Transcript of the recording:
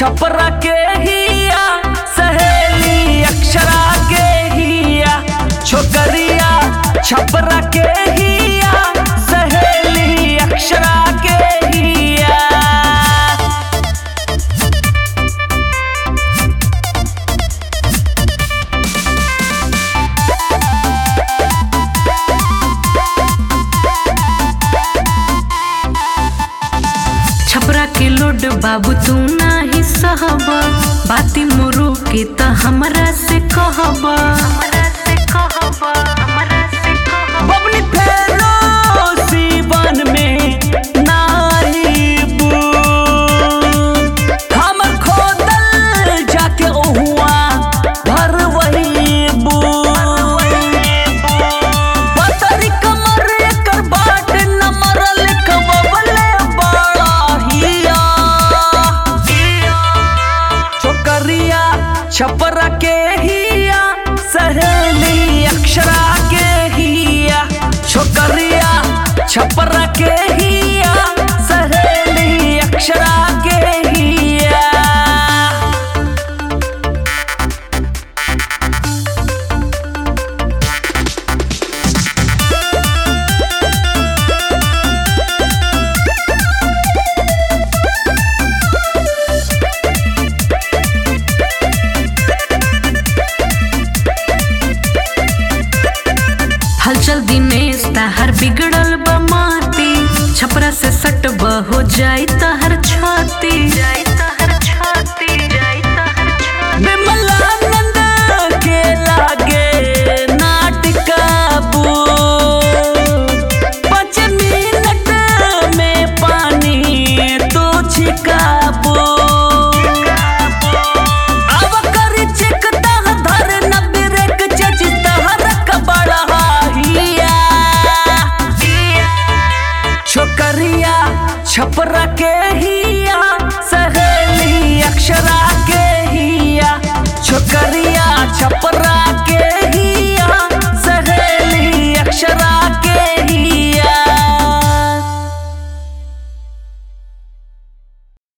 छपरा के हिया सहेली अक्षरा के हिया छोकरिया छपरा के हिया सहेली अक्षरा के हिया छपरा के लोड बाबू तू नाही सहब बाती मोरू के त हमरा से कहब हमरा से कहब हमरा से कहब बबनी फेरो सीवन में नाइबू हमर खोदल जाके ओहुआ भर वहीबू पतरी कमर एकर बाट नमर लिखबले बड़ा हिया छोकरिया छपरा के हिया सहेली अक्षरा के हिया छोकरिया छपरा के हिया सहेली अक्षरा के हिया हलचल दिनेश तहर बिगड़ल बमाती छपरा से सट हो जाई तहर छाती जाई तहर छाती जाई तहर छाती विमलानंद के लागे नाटकाबू पाँच मिनट में पानी तो छिकाबू अब करी चेक तह धर न बिरेक चची तहर कबड़ा हिया छोकरिया छपरा के हिया सहे